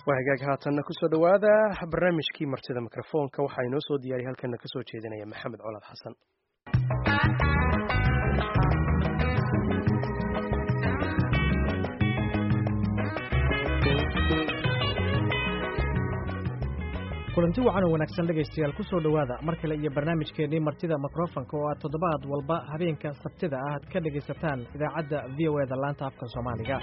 waa hagaag haatanna kusoo dhowaada barnaamijkii martida mikrofoonka waxaa inoo soo diyaariya halkana kasoo jeedinaya maxamed colaad xasan kulanti wacan oo wanaagsan dhegaystayaal ku soo dhowaada mar kale iyo barnaamijkeennii martida mikrofonka oo aad toddobaad walba habeenka sabtida ah aad ka dhegaysataan idaacadda v o eda laanta afka soomaaliga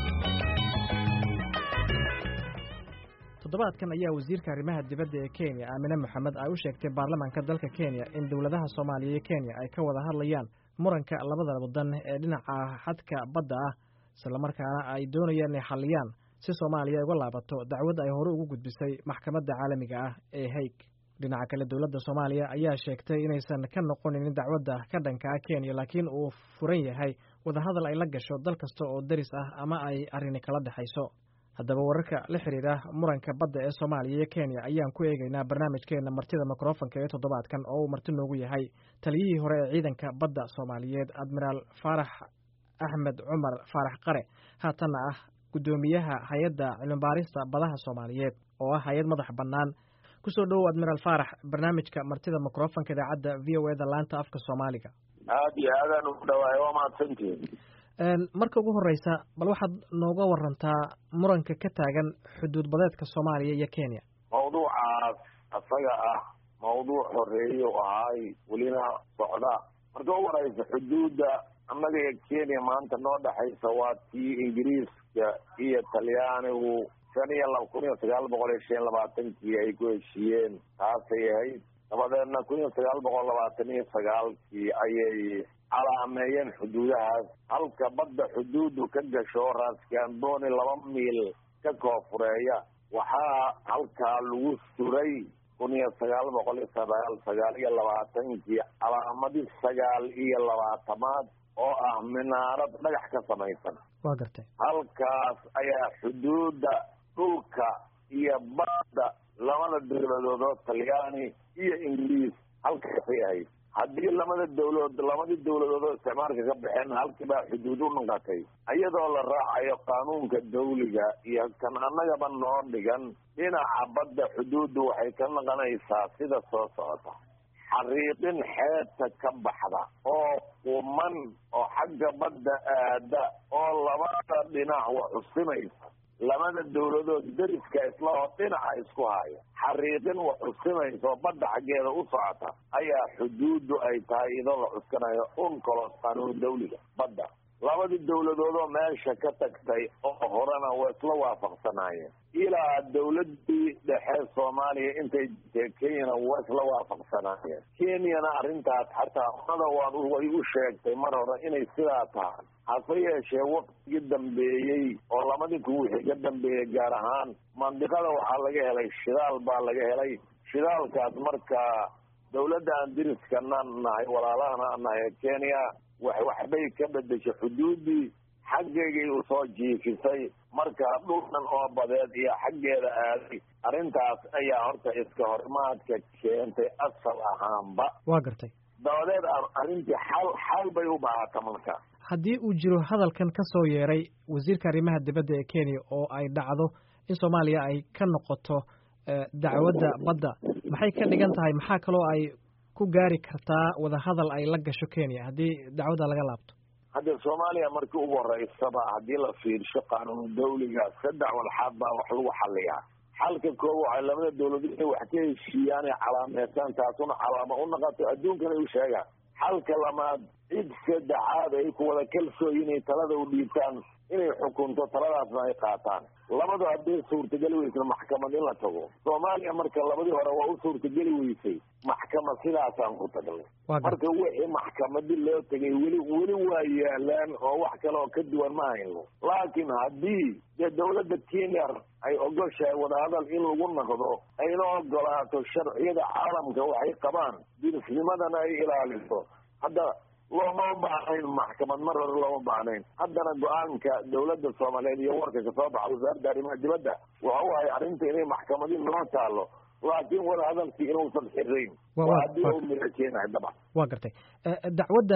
toddobaadkan ayaa wasiirka arrimaha dibadda ee kenya aamine moxamed ay u sheegtay baarlamaanka dalka kenya in dowladaha soomaaliya iyo kenya ay ka wada hadlayaan muranka labada waddan ee dhinaca xadka badda ah islamarkaana ay doonayaan inay xalliyaan si soomaaliya ay uga laabato dacwad ay hore ugu gudbisay maxkamadda caalamiga ah ee haig dhinaca kale dowladda soomaaliya ayaa sheegtay inaysan ka noqonin dacwadda ka dhanka ah kenya laakiin uu furan yahay wadahadal ay la gasho dal kasta oo deris ah ama ay arrini kala dhexayso haddaba wararka la xiriira muranka badda ee soomaaliya iyo kenya ayaan ku eegaynaa barnaamijkeenna martida mikrofonka ee toddobaadkan oo uu marti noogu yahay taliyihii hore ee ciidanka badda soomaaliyeed admiraal faarax axmed cumar faarax qare haatanna ah guddoomiyaha hay-adda cilmibaarista badaha soomaaliyeed oo ah hay-ad madax bannaan kusoo dhowow admiraal faarax barnaamijka martida mikrofonka idaacadda v o eda laanta afka soomaaliga aad iyo aadaan ugu dhawaay waa mahadsantihin marka ugu horeysa bal waxaad nooga warantaa muranka ka taagan xuduud badeedka soomaaliya iyo kenya mawduucaas asaga ah mawduuc horeeye u ahay welina socda marka u horeysa xuduudda annaga iyo kenya maanta noo dhexaysa waa tii ingiriiska iyo talyaanigu shan iyo laba kun iyo sagaal boqol iyo shan iyo labaatankii ay ku heshiiyeen taasay ahayd dabadeedna kun iyo sagaal boqol labaatan iyo sagaalkii ayay calaameeyeen xuduudahaas halka badda xuduudu ka gasho raaskambooni laba miil ka koofureeya waxaa halkaa lagu suray kun iyo sagaal boqol iyo sagaal sagaal iyo labaatankii calaamadii sagaal iyo labaatamaad oo ah minaarad dhagax ka samaysan waa gartay halkaas ayaa xuduudda dhulka iyo badda labada dowladood oo talyaani iyo ingiriis halkaasay ahayd haddii lamada dawladood labadii dawladood oo isticmaalka ka baxeen halkiibaa xuduud u noqotay iyadoo la raacayo qaanuunka dawliga iyo kan annagaba noo dhigan dhinaca badda xuduuddu waxay ka noqonaysaa sida soo socota xariiqin xeebta ka baxda oo quman oo xagga badda aada oo labada dhinac wax xusimaysa labada dawladood deriska isla oo dhinaca isku haya xariiqin wax xusimaysa oo badda xaggeeda u socota ayaa xuduuddu ay tahay idoo la cuskanayo uncolos qaanuun dawliga badda labadii dawladoodoo meesha ka tagtay oo horena waa isla waafaqsanaayeen ilaa dawladii dhexe soomaaliya intay jirtee kenyana waa isla waafaqsanaayeen kenyana arrintaas xataa unada waad way u sheegtay mar hore inay sidaa tahay hase yeeshee waktigii dambeeyey oo labadii ku wixii ka dambeeyey gaar ahaan mandiqada waxaa laga helay shidaal baa laga helay shidaalkaas marka dawladda aan diriskana nahay walaalahana aan nahay kenya wax waxbay ka bedeshay xuduuddii xaggeygay usoo jiifisay marka dhulkan oo badeed iyo xaggeeda aaday arrintaas ayaa horta iska horimaadka keentay asal ahaanba waa gartay dabadeed arrintii xal xal bay u baahata marka haddii uu jiro hadalkan ka soo yeeray wasiirka arrimaha dibadda ee kenya oo ay dhacdo in soomaaliya ay ka noqoto dacwadda badda maxay ka dhigan tahay maxaa kaloo ay ku gaari kartaa wadahadal ay la gasho kenya haddii dacwadda laga laabto hadda soomaaliya markii ugu horeysaba haddii la fiirsho qaanuun dawliga saddex walxaad baa wax lagu xaliyaa xalka koob waxay labada dawladood inay wax ka heshiiyaan ay calaameystaan taasuna calaamo u noqoto adduunkana u sheegaan xalka lamaad cid saddexaad ay ku wada kalsooyi inay talada u dhiibtaan inay xukunto taladaasna ay qaataan labadu hadday suurtageli weysna maxkamad in la tago soomaaliya marka labadii hore waa u suurtageli weysay maxkamad sidaasaan ku tagnay marka wixii maxkamadii loo tegay weli weli waa yaalaan oo wax kale oo ka duwan ma hayno laakiin haddii dee dawladda kenya ay ogoshahay wadahadal in lagu noqdo ayna ogolaato sharciyada caalamka waxay qabaan dirisnimadana ay ilaaliso hadda looma baahnayn maxkamad mar hore looma baahnayn haddana go-aanka dawladda soomaaliyeed iyo warka kasoo baxa wasaaradda arrimaha dibadda waxa u ahay arrinta inay maxkamadii noo taalo laakiin wadahadalkii inuusan xirayn haddii u mira keenahay dabcan waa gartay dacwaddan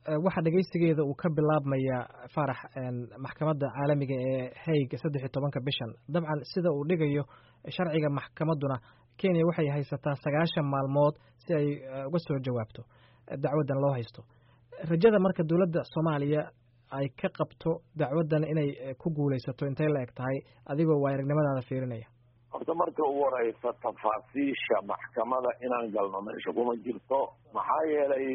waxaa dhegeysigeeda uu ka bilaabmaya faarax maxkamadda caalamiga ee haig saddex iyo tobanka bishan dabcan sida uu dhigayo sharciga maxkamadduna kenya waxay haysataa sagaashan maalmood si ay uga soo jawaabto dacwaddan loo haysto rajada marka dowladda soomaaliya ay ka qabto dacwaddan inay ku guulaysato intay la eg tahay adigoo waa aragnimadaada fiirinaya horta marka ugu horeysa tafaasiisha maxkamada inaan galno meesha kuma jirto maxaa yeelay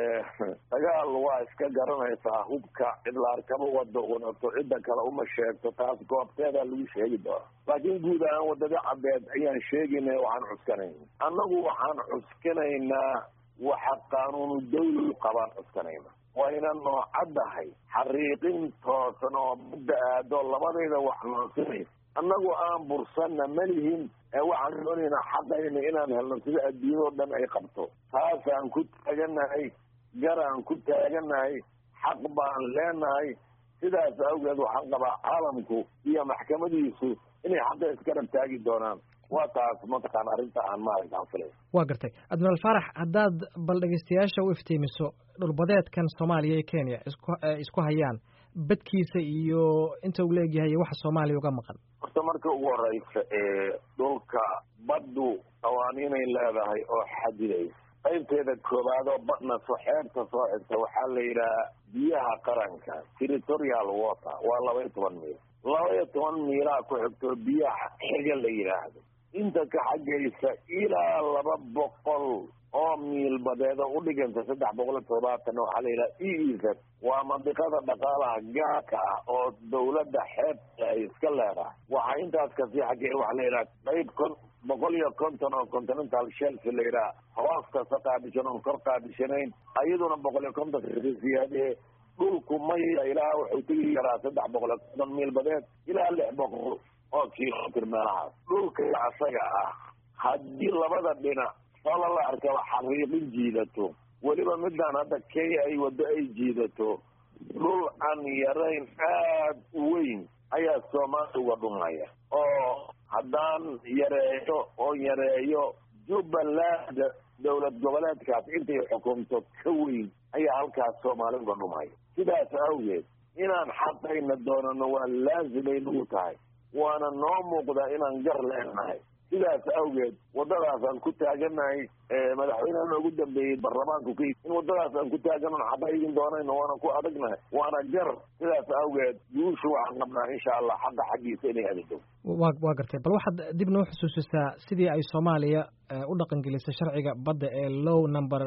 dagaal waa iska garanaysaa hubka cid la arkaba wado wadato cidda kale uma sheegto taas goobteedaa lagu sheegi doona laakiin guud ahaan wadada cabeed ayaan sheegayna waxaan cuskanayna annagu waxaan cuskanaynaa waxa qaanuunu dawli qabaan cuskanayna wayna noocaddahay xariiqin toosan oo badda aado labadayda wax noosinaysa annagu aan bursanna malihin ee waxaan doonaynaa xaqayna inaan helno sida adduunyadao dhan ay qabto taasaan ku taaganahay garaan ku taaganahay xaq baan leenahay sidaas awgeed waxaan qabaa caalamku iyo maxkamadiisu inay xaqa iskarab taagi doonaan waa taas mataqaan arrinta aan maaragta aan filay waa gartay admiraal faarax haddaad bal dhegeystayaasha u iftiimiso dhulbadeedkan soomaaliya iyo kenya isku isku hayaan badkiisa iyo inta uu leegyahay iyo waxa soomaaliya uga maqan horta marka ugu horeysa ee dhulka baddu qawaaniinay leedahay oo xadidaysa qaybteeda koowaad oo badna soo xeebta soo xigta waxaa la yidhaha biyaha qaranka territorial water waa laba iyo toban miil laba iyo toban miilaa ku xigtoo biyaha xiga la yidhaahdo inta ka xaggaysa ilaa laba boqol oo miil badeeda u dhiganta saddex boqol iyo todobaatan waxaa la yidhaha e e z waa mandiqada dhaqaalaha gaarka ah oo dawladda xeebta ay iska leedahay waxaa intaas kasii xaggee waxaa la yidhaha qayb kon boqol iyo konton oo continental shelf la yidhaha hoos kasta qaabishan oon kor qaabishanayn ayaduna boqol iyo konton siyaadee dhulku maya ilaa wuxuu tegi karaa saddex boqol iyo konton miil badeed ilaa lix boqol oo kilomitr meelahaas dhulka asaga ah haddii labada dhinac sala la arkaba xariiqin jiidato weliba midaan hadda kenya ay waddo ay jiidato dhul aan yarayn aad u weyn ayaa soomaaliya uga dhumaya oo haddaan yareeyo oo yareeyo jubbaland dowlad goboleedkaas intay xukunto ka weyn ayaa halkaas soomaali uga dhumaya sidaas awgeed inaan xaqayna doonano waa laazimay nagu tahay waana noo muuqdaa inaan gar leenahay sidaas awgeed waddadaasaan ku taaganahay madaxweyneha noogu dambeeyey baarlamaanku ka in waddadaas aan ku taaganon xaqaygin doonayno waana ku adagnahay waana gar sidaas awgeed guushu waxaan qabnaa insha allah xaqa xaggiisa inay adagto wa waa gartay bal waxaad dib noo xusuusisaa sidii ay soomaaliya u dhaqangelisay sharciga badda ee low number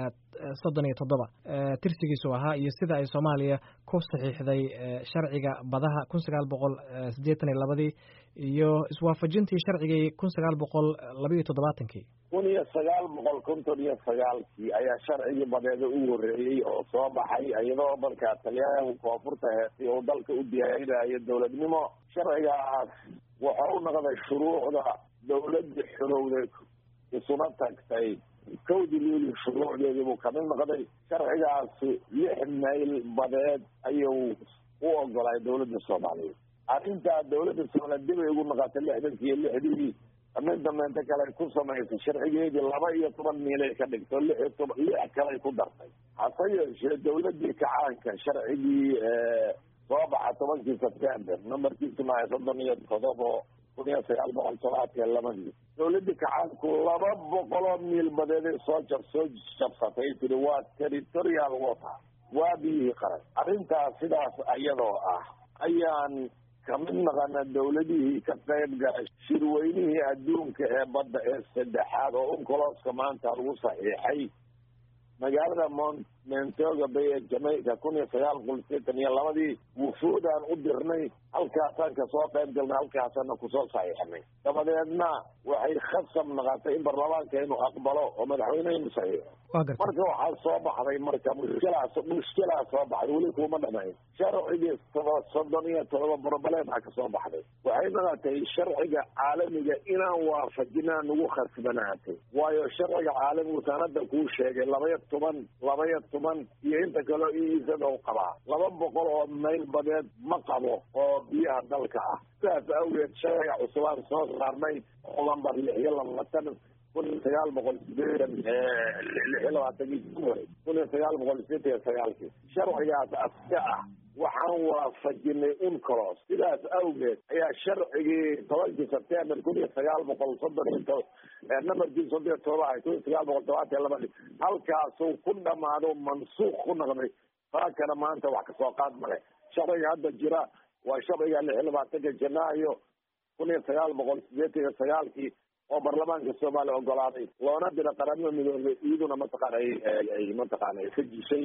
soddon iyo toddoba tirsigiisu ahaa iyo sida ay soomaaliya ku saxiixday sharciga badaha kun sagaal boqol siddeetan iyo labadii iyo iswaafajintii sharcigii kun sagaal boqol labaiyo toddobaatankii kun iyo sagaal boqol konton iyo sagaalkii ayaa sharcigii badeeda u horreeyey oo soo baxay iyadoo markaa talyaanigu koonfurta heestay oo dalka u diyaarinayo dowladnimo sharcigaas waxa u noqday shuruucda dawladda xorowday isuna tagtay kowdii luuli shuruucdeedii buu kamid noqday sharcigaasi lix mayl badeed ayuu u ogolay dawladda soomaaliyeed arrintaa dawladda soomaaliyeed dibay ugu noqotay lixdankii iyo lixdii mid dambeynta kale ku samaysay sharcigeedii laba iyo toban miilay ka dhigto lix iyo toban lix kaley ku dartay hase yeeshee dawladdii kacaanka sharcigii soo baxa tobankii september numberkiisu mahay soddon iyo todobo kun iyo sagaal boqol tobaatiyo labadii dawladdii kacaanku laba boqoloo miil badeeday soo jab soo jabsatay tiri waa territorial water waa biyihii qaran arrintaas sidaas iyadoo ah ayaan kamid naqana dawladihii ka qayb galay shirweynihii adduunka ee badda ee saddexaad oo uncoloska maanta lagu saxiixay magaalada mont mentoga bay ee jamaica kun iyo sagaal boqol sideetan iyo labadii wufuudaan u dirnay halkaasaan kasoo qayb galnay halkaasaana kusoo saxiixnay dabadeedna waxay khasab naqatay in baarlamaanka inuu aqbalo oo madaxweynehinu saxiixo marka waxaa soo baxday marka mushkilaas mushkilaa soo baxday weli kuuma dhamayn sharcigii soddon iyo todoba broblema kasoo baxday waxay naqatay sharciga caalamiga inaan waafajinaa nagu khasbanaatay waayo sharciga caalamigu sanada kuu sheegay labaya toban labaya toban iyo inta kaleo iisada u qabaa laba boqol oo mayl badeed ma qabo oo biyaha dalka ah sidaas awgeed sharciga cusubaan soo saarnay oo lambar lix iyo labaatan kun iyo sagaal boqol sideetan lix iyo labaatankii january kun iyo sagaal boqol sideetan iyo sagaalkii sharcigaas aska ah waxaan waafajinay uncolos sidaas awgeed ayaa sharcigii tobankii sebtember kun iyo sagaal boqol soddon iyo to nambarkii soddon iyo toba ahay kun iyo sagaal boqol tobaatan iyo labadii halkaasuu ku dhamaado mansuuq ku noqday taakana maanta wax kasoo qaad male sharciga hadda jira waa sharciga lix iyo labaatanka janaayo kun iyo sagaal boqol sideetan iyo sagaalkii oo baarlamaanka soomaaliya ogolaaday loona dira qaramada midoobay iyaduna mataqaana ay mataqaana ay ka jishay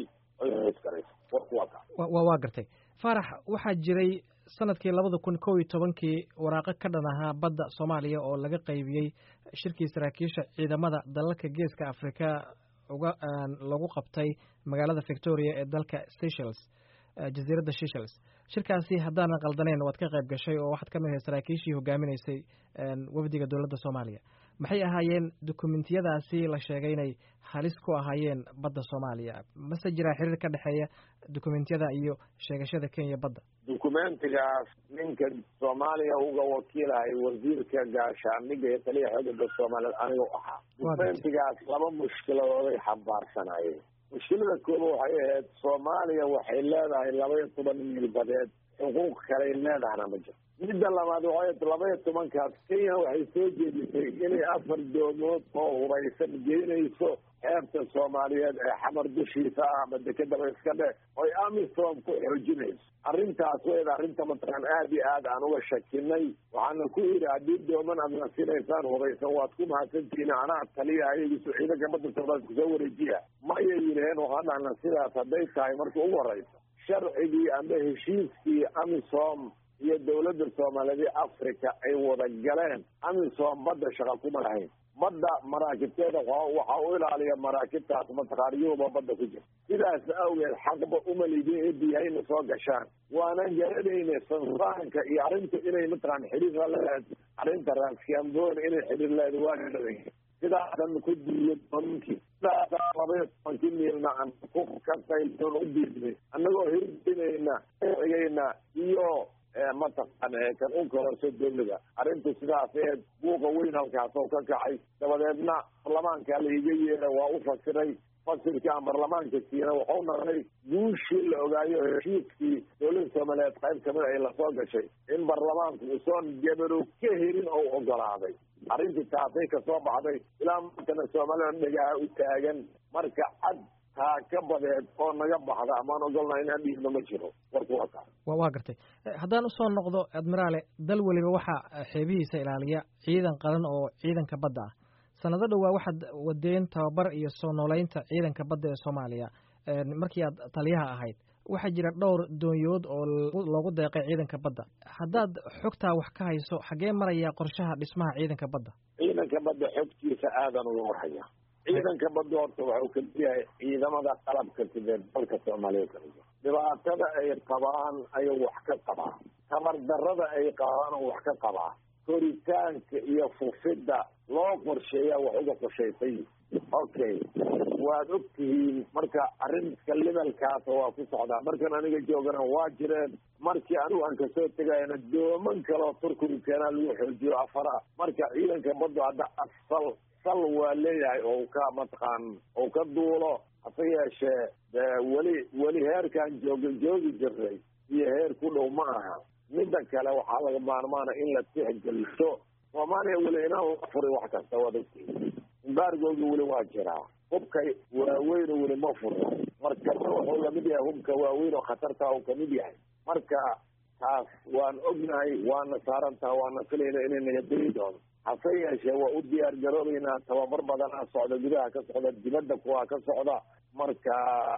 waa gartay faarax waxaa jiray sanadkii labada kun kow iyo tobankii waraaqo ka dhan ahaa badda soomaaliya oo laga qaybiyey shirkii saraakiisha ciidamada dalalka geeska afrika uga lagu qabtay magaalada victoria ee dalka seychelles jasiiradda seychelles shirkaasi haddaanan qaldaneyn waad ka qayb gashay oo waxaad ka mid ahay saraakiishii hogaaminaysay wafdiga dowladda soomaaliya maxay ahaayeen dokumentiyadaasi la sheegay inay halis ku ahaayeen badda soomaaliya mase jiraa xiriir ka dhexeeya dokumentiyada iyo sheegashada kenya badda dokumentigaas ninka soomaaliya uga wakiilahay wasiirka gaashaamiga iyo taliya xoogaga soomaaliyeed anigu ahaa dokumentigaas laba mushkiladooday xambaarsanayeen mushkilada kooba waxay ahayd soomaaliya waxay leedahay laba iyo toban miil badeed xuquuq kaley leedahana ma jiro midda labaad waxay laba iyo tobankaas kenya waxay soo jeedisay inay afar doomood oo huraysan geynayso xeebta soomaaliyeed ee xamar dushiisa ah ama dekedaba iska dhe oy amisom ku xoojinayso arrintaas wayda arrinta mataqaan aada iyo aad aan uga shakinay waxaana ku yidhi haddii dooman aad nasinaysaan huraysan waad ku mahadsantihiin anaa taliya ayagiisu ciidanka badda soomaaliya kusoo wareejiya mayay yidhaheen waxaan dhahna sidaas hadday tahay marka ugu horeysa sharcigii ama heshiiskii amisom iyo dawladda soomaaliyeed africa ay wada galeen amisom badda shaqa kuma lahayn badda maraakibteeda waxaa u ilaaliya maraakibtaas mataqaaniyuhuba badda ku jira sidaas awgeed xaqba umalidin ee biyahayna soo gashaan waanan garanayna sansaanka iyo arrinta inay mataqaan xiriir la leedahay arrinta raaskambon inay xiriir leedahay waa garanay sidaasan ku diiyo dominkii sidaasa labaiyo tobankii miilna aan ku ka qaylsoon u diidnay annagoo hirdinayna cigayna iyo mataqaan kan u kororso dowlada arrintu sidaas ee buuqa weyn halkaasoo ka kacay dabadeedna baarlamaanka laiga yeera waa u fasiray fasirkii aan baarlamaanka siina waxau naqday guushii la ogaayo heshiiskii dowladda soomaaliyeed qayb kamid ay lasoo gashay in baarlamaanku usoon gabarow ka helin oo ogolaaday arrintii taasay kasoo baxday ilaa maantana soomaalida dhagaha u taagan marka cad taa ka badeed oo naga baxda amaan ogolnaa inaan dhiibno ma jiro warku waa kaa waa gartay haddaan usoo noqdo admiraale dal weliba waxaa xeebihiisa ilaaliya ciidan qaran oo ciidanka badda ah sanado dhowaa waxaad wadeen tababar iyo soo nooleynta ciidanka badda ee soomaaliya markii aad taliyaha ahayd waxaa jira dhowr doonyood oo loogu deeqay ciidanka badda haddaad xogtaa wax ka hayso xaggee maraya qorshaha dhismaha ciidanka badda ciidanka badda xogtiisa aadan uga warhaya ciidanka badda horta waxau kamid yahay ciidamada qalabka sideed dalka soomaaliya kamid yahay dhibaatada ay qabaan ayuu wax ka qabaa tabar darada ay qabaan oo wax ka qabaa koritaanka iyo fufidda loo qorsheeyaa wax uga qorshaysay okay waad og tihiin marka arrinka libalkaasa waa ku socdaa markan aniga joogana waa jireen markii anigu aan kasoo tegayana dooman kaleo turkigu keenaa lagu xoojiyo afara marka ciidanka baddu hadda asal sal waa leeyahay oo ka mataqaan oo ka duulo hase yeeshee weli weli heerkaan jooga joogi jiray iyo heer ku dhow ma aha midda kale waxaa laga maarmaana in la tixgeliso soomaaliya weli inaan la furin wax kasta waad ogtihiin embaargoogi weli waa jiraa hubka waaweyn weli ma furo markana wuxuu lamid yahay hubka waaweyn oo khatarta uu kamid yahay marka taas waan ognahay waana saarantaha waana filayna inay naga degi doono hase yeeshee waa u diyaar garoobeynaa tababar badanaa socda gudaha ka socda dibadda kuwaa ka socda marka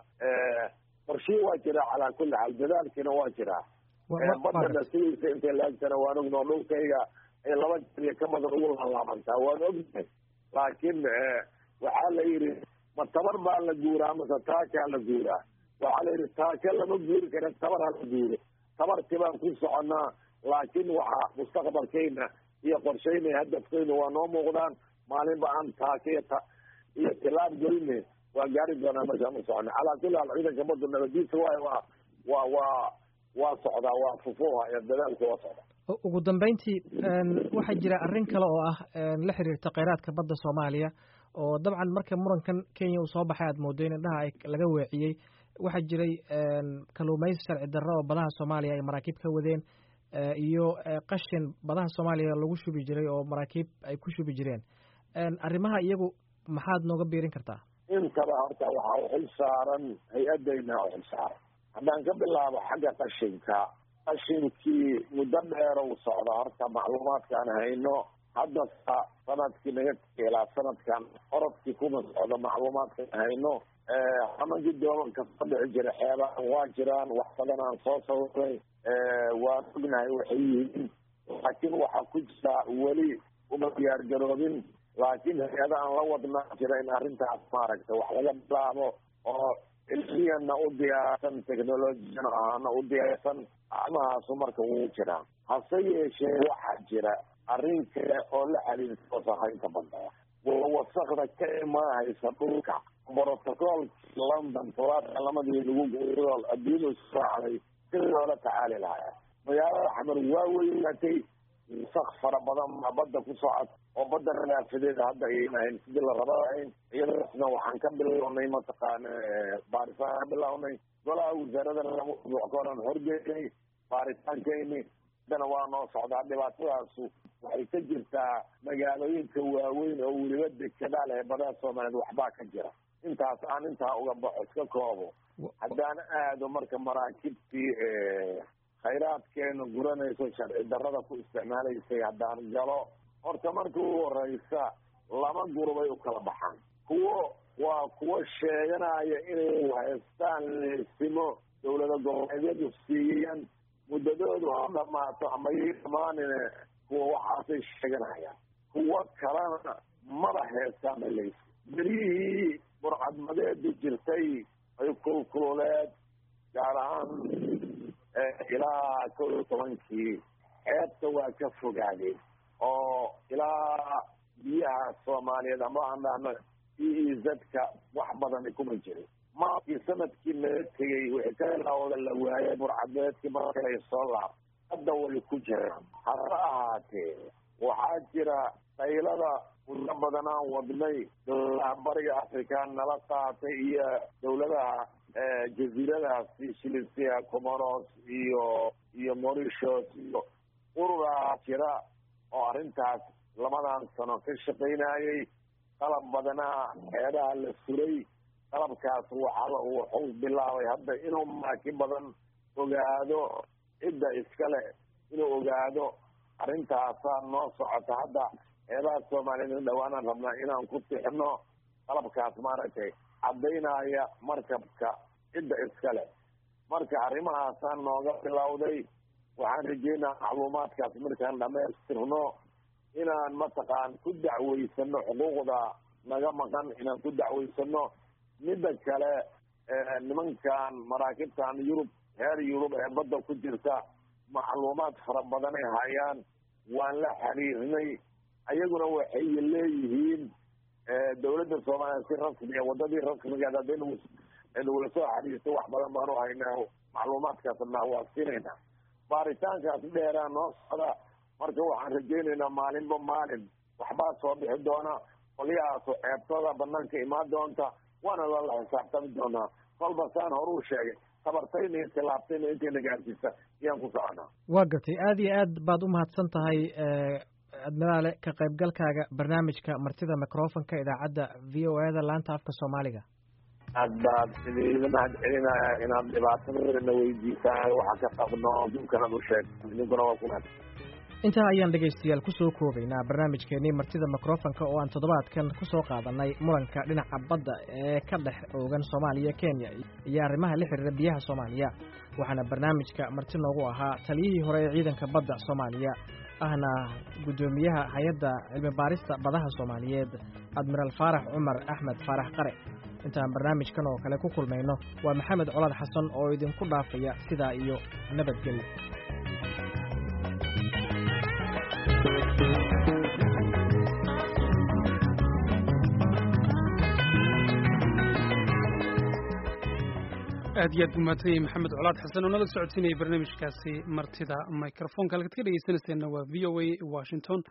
qorshii waa jiraa calaa kulli xaal dadaalkiina waa jiraa badana sidiisa intay laagtana waan ognao dhulkayga ay laba jariyo ka badan ugu laalaabantaa waan ognahay laakiin waxaa la yidhi ma tabar baa la guuraa mase taakaa la guuraa waxaa la yidhi taaka lama guuri kara tabar ha la guuro tabarti baan ku soconaa laakiin waxaa mustaqbalkayna iyo qorshaynay hadafkayna waa noo muuqdaan maalinba aan taaka iyo iyo tilaab gelina waa gaari doonaa markaan u socona calaa kulli haal ciidanka badda nabadiisa waayo waa waa waa waa socdaa waa fufuha iyo dadaalka waa socdaa ugu dambeyntii waxaa jira arrin kale oo ah la xiriirta kheyraadka badda soomaaliya oo dabcan marka murankan kenya uu soo baxay aad moodo in indhaha laga weeciyey waxaa jiray kalluumaysi sharci darro oo badaha soomaaliya ay maraakiib ka wadeen iyo qashin badaha soomaaliya lagu shubi jiray oo maraakiib ay ku shubi jireen arrimaha iyagu maxaad nooga biirin kartaa intaba horta waxaa u xil saaran hay-adayna u xil saaran haddaan ka bilaabo xagga qashinka qashinkii muddo dheer uu socda horta macluumaadkaan hayno hadda sanadkii naga ilaa sanadkan orodkii kuma socdo macluumaadkaan hayno xamankii doomanka soo dhici jira xeebahan waa jiraan wax badan aan soo sawiray waan ognahay waxay yihiin laakiin waxaa ku jira weli uma diyaar garoobin laakiin hay-ada aan la wadnaa jira in arrintaas maaragtay wax laga bilaabo oo ilmiyana u diyaarsan technologiyana ahaana u diyaarsan acmahaasu marka wuu jiraa hase yeeshee waxaa jira arrin kale oo la xiriirta wasakhaynta badda waa wasakda ka imaahaysa dhulka brotocoolkii london todobaadka lamadii lagu gool adduunyadu israacday sidii loola tacaali lahaa magaalada xamar waa weynaatay wasak fara badan baa badda ku socod oo badda nadaafadeeda hadda ayayna ahayn sidii la raba ahayn iyadaasna waxaan ka bilownay mataqaana baaritaan ka bilownay golaha wasaaradana laba usbuuc ka horan horgeynay baaritaankeyni haddana waa noo socdaa dhibaatadaasu waxay ka jirtaa magaalooyinka waaweyn oo weliba dekedaa leh badaha soomaaliyeed waxbaa ka jira intaas aan intaa uga baxo iska koobo haddaan aado marka maraakibtii khayraadkeena guranayso sharci darrada ku isticmaalaysay haddaan galo horta marka u horeysa laba gurubay u kala baxaan kuwo waa kuwo sheeganaya inay haystaan leesimo dawlada goboleedyadu siiyeen muddadoodu ha dhamaato ama yay dhamaanine kuwa waxaasay sheeganayaan kuwo kalena maba heestaan baleysa beryihii burcadmadeedu jirtay ay kulkululeed gaar ahaan ilaa kow iyo tobankii xeebta waa ka fogaadeen oo ilaa biyaha soomaaliyeed ama aan dhahno e e z-ka wax badani kuma jirin maakii sanadkii laga tegey wixii ka ilawda la waayay burcadmeedkii markay soo laab hadda way ku jiraan hase ahaatee waxaa jira qaylada muddo badan aan wadnay dowladaha bariga africa nala qaatay iyo dowladaha jaziiradahaasi shilisia comoros iyo iyo mauritius iyo ururaa jira oo arrintaas labadan sano ka shaqaynayay qalab badanaa xeebaha la suray qalabkaas waxaa wuxuu bilaabay hadda inuu maaki badan ogaado cidda iskale inuu ogaado arrintaasaa noo socota hadda xeebaha soomaaliyeed dhawaanaan rabnaa inaan ku tixno qalabkaas maaragtay caddaynaya markabka cidda iskale marka arrimahaasaa nooga bilowday waxaan rajeynaa macluumaadkaas markaan dhamaystirno inaan mataqaan ku dacweysano xuquuqda naga maqan inaan ku dacweysano midda kale nimankan maraakibtan yurub reer yurub ee badda ku jirta macluumaad fara badanay hayaan waan la xiriirnay ayaguna waxay leeyihiin dawladda soomaaliya si rasmiya wadadii rasmigeed hadday nagula soo xiriirto wax badan baanu haynaa macluumaadkaasna waa siinayna baaritaankaas dheeraa noo socda marka waxaan rajaynaynaa maalinba maalin waxbaa soo bixi doona qolyahaasu ceebtooda banaanka imaan doonta waana lala xisaabtami doonaa kolba saan horuu sheegay tabartayna iyo tilaabtayna intayna gaarsiisa ayaan ku soconaa waa gartay aada iyo aad baad u mahadsan tahay admiraale ka qaybgalkaaga barnaamijka martida microfonka idaacadda v o e da laanta afka soomaaliga aad baad idiga mahad celinaya inaad dhibaatadana weydiisaan waxa ka qabno adduunkanaad u sheegto idinkuna waa ku mahad intaa ayaan dhegaystayaal ku soo koobaynaa barnaamijkeennii martida mikrofonka oo aan toddobaadkan ku soo qaadanay muranka dhinaca badda ee ka dhex oogan soomaaliya kenya iyo arrimaha la xiriira biyaha soomaaliya waxaana barnaamijka marti noogu ahaa taliyihii hore ee ciidanka badda soomaaliya ahna guddoomiyaha hay-adda cilmi baarista badaha soomaaliyeed admiraal faarax cumar axmed faarax qare intaan barnaamijkan oo kale ku kulmayno waa maxamed colaad xasan oo idinku dhaafaya sidaa iyo nabadgelyo aad iyo aad buu mahadsanyahay maxamed colaad xasan oo nala socodsiinayay barnaamijkaasi martida microfonka halkaad ka dhegeysanayseena waa v o a washington